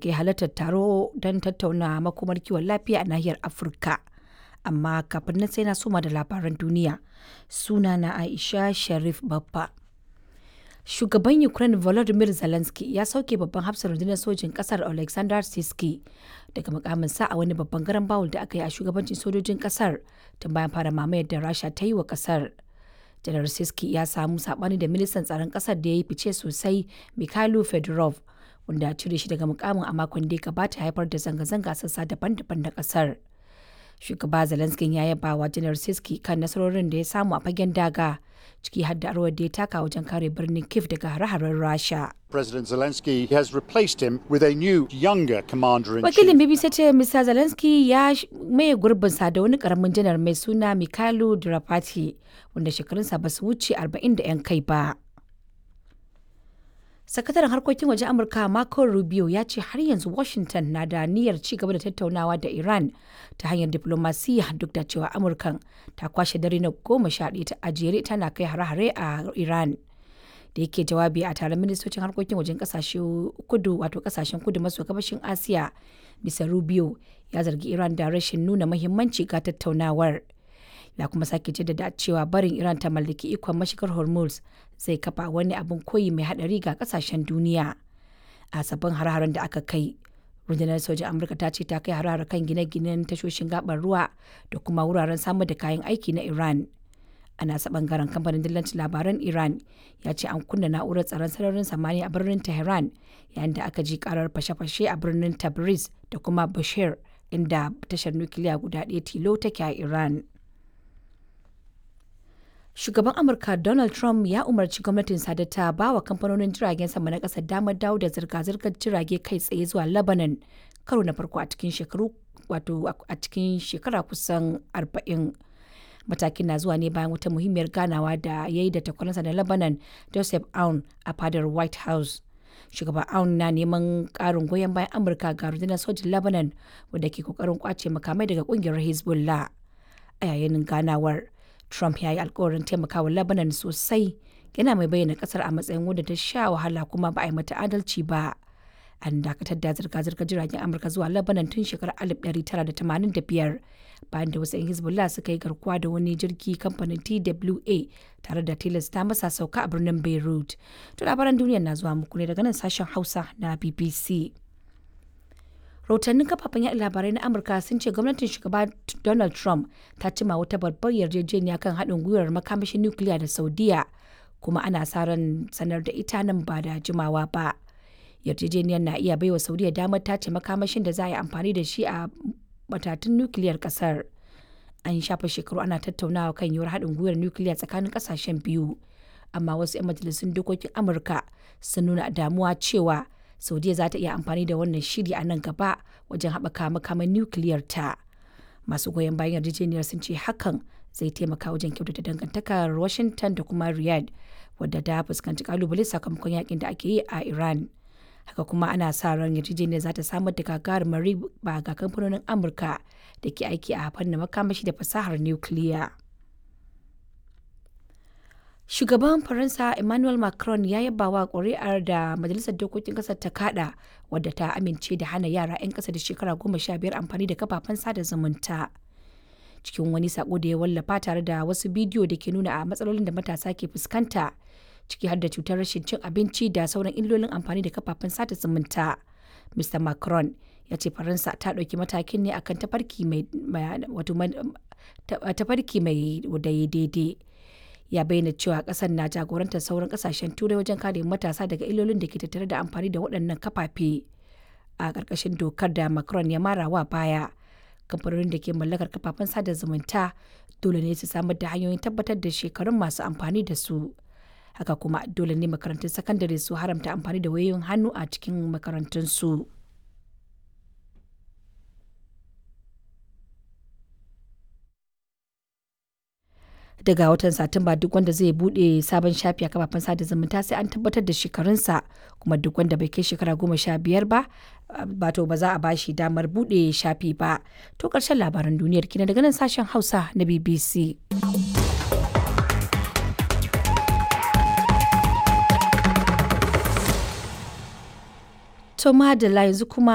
ke halartar taro don tattauna makomar kiwon lafiya a nahiyar Afirka. Amma kafin nan sai na soma da labaran duniya. Suna na Aisha Sharif Baffa. Shugaban Ukraine Volodymyr Zelensky ya sauke babban hafsan rundunar sojin kasar Alexander Siski daga mukaminsa a wani babban garan bawul da aka yi a shugabancin sojojin kasar tun bayan fara mamayar da Rasha ta yi wa kasar. Janar Siski ya samu sabani da ministan tsaron kasar da ya yi fice sosai Mikhailo Fedorov wanda cire shi daga mukamin a makon da ya gabata haifar da zanga-zanga sassa daban-daban na kasar. Shugaba Zelensky ya yaba wa Janar Siski kan nasarorin da ya samu a fagen daga ciki har da rawar da ya taka wajen kare birnin Kiev daga hare-haren Rasha. President Zelensky has replaced him with a new, younger commander in Wakilin chief. BBC ce Mr. Zelensky ya sh- maye gurbinsa da wani karamin janar mai suna Mikhailo Drapati wanda shekarunsa ba su wuce 40 da 'yan kai ba. Sakataren harkokin waje Amurka Marco Rubio ya ce har yanzu Washington na da niyyar ci gaba da tattaunawa da Iran ta hanyar diplomasiya duk da cewa Amurkan ta kwashe dare na goma sha ɗaya ta ajere tana kai hare-hare a Iran. Da yake jawabi a taron ministocin harkokin wajen kasashe kudu wato kasashen kudu maso gabashin Asiya, Mr. Rubio ya zargi Iran da rashin nuna mahimmanci ga tattaunawar. ya kuma sake jaddada cewa barin Iran ta mallaki ikon mashigar Hormuz zai kafa wani abin koyi mai hadari ga kasashen duniya. A sabbin har-haren da aka kai, rundunar sojin Amurka ta ce ta kai har kan gine-ginen tashoshin gabar ruwa da kuma wuraren samar da kayan aiki na Iran. A nasa bangaren kamfanin dillancin labaran Iran ya ce an kunna na'urar tsaron sararin samaniya a birnin Tehran yayin da aka ji karar fashe-fashe a birnin Tabriz da kuma Bashir inda tashar nukiliya guda ɗaya tilo take a Iran. Shugaban Amurka Donald Trump ya umarci gwamnatinsa da ta ba wa kamfanonin jiragen sama na ƙasar damar dawo da zirga-zirgar jirage kai tsaye zuwa Lebanon karo na farko a cikin shekaru wato a cikin shekara kusan 40. Matakin na zuwa ne bayan wata muhimmiyar ganawa da ya yi da takwaransa na Lebanon Joseph Aoun a fadar White House. Shugaban Aoun na neman ƙarin goyon bayan Amurka ga rundunar sojin Lebanon wadda ke kokarin kwace makamai daga ƙungiyar Hezbollah. A yayin ganawar, Trump ya yi alkawarin taimakawa Lebanon sosai yana mai bayyana kasar a matsayin wadda ta sha wahala kuma ba a yi mata adalci ba. An dakatar da zirga-zirgar jiragen Amurka zuwa Lebanon tun shekarar 1985 bayan da wasu 'yan Hezbollah suka yi garkuwa da wani jirgi kamfanin TWA tare da tilasta masa sauka a birnin Beirut. To labaran duniya na zuwa muku ne daga nan sashen Hausa na BBC. rahotannin kafafen yaɗa labarai na amurka sun ce gwamnatin shugaba donald trump ta cima wata babbar yarjejeniya kan haɗin gwiwar makamashin nukiliya da saudiya kuma ana sa ran sanar da ita nan ba da jimawa ba yarjejeniyar na iya baiwa saudiya damar tace makamashin da za a yi amfani da shi a matatun nukiliyar kasar an shafa shekaru ana tattaunawa kan yiwuwar haɗin gwiwar nukiliya tsakanin ƙasashen biyu amma wasu 'yan majalisun dokokin amurka sun nuna damuwa cewa saudiya za ta iya amfani da wannan shiri a nan gaba wajen haɓaka makaman nukiliyar ta masu goyon bayan yarjejeniyar sun ce hakan zai taimaka wajen kyautata dangantakar washington da kuma riyadh wadda ta fuskanci kalubale sakamakon yakin da ake yi a iran haka kuma ana sa ran yarjejeniyar za ta samar da gagarumar riba ga kamfanonin amurka da ke aiki a fannin makamashi da fasahar nukiliya. Shugaban Faransa Emmanuel Macron ya yaba wa ƙuri'ar da Majalisar Dokokin ƙasar ta kada wadda ta amince da hana yara 'yan ƙasa da shekara goma sha biyar amfani da kafafen sada zumunta. Cikin wani sako da ya wallafa tare da wasu bidiyo da ke nuna a matsalolin da matasa ke fuskanta ciki har da cutar rashin cin abinci da sauran illolin amfani da kafafen sada zumunta. Mr. Macron ya ce Faransa ta ɗauki matakin ne akan tafarki mai wato tafarki mai daidai. ya bayyana cewa kasar na jagorantar sauran kasashen turai wajen kare matasa daga illolin da ke tattare da amfani da waɗannan kafafe a ƙarƙashin dokar da macron ya mara wa baya kamfanonin da ke mallakar kafafen sada zumunta dole ne su samar da hanyoyin tabbatar da shekarun masu amfani da su haka kuma dole ne makarantun sakandare su haramta amfani da wayoyin hannu a cikin makarantunsu. daga watan satumba duk wanda zai bude sabon shafi a kafafen sada zumunta sai an tabbatar da shekarunsa kuma duk wanda bai kai shekara goma sha biyar ba bato ba za a bashi damar bude shafi ba to karshen labaran duniyar kina daga nan sashen hausa na bbc to madalla yanzu kuma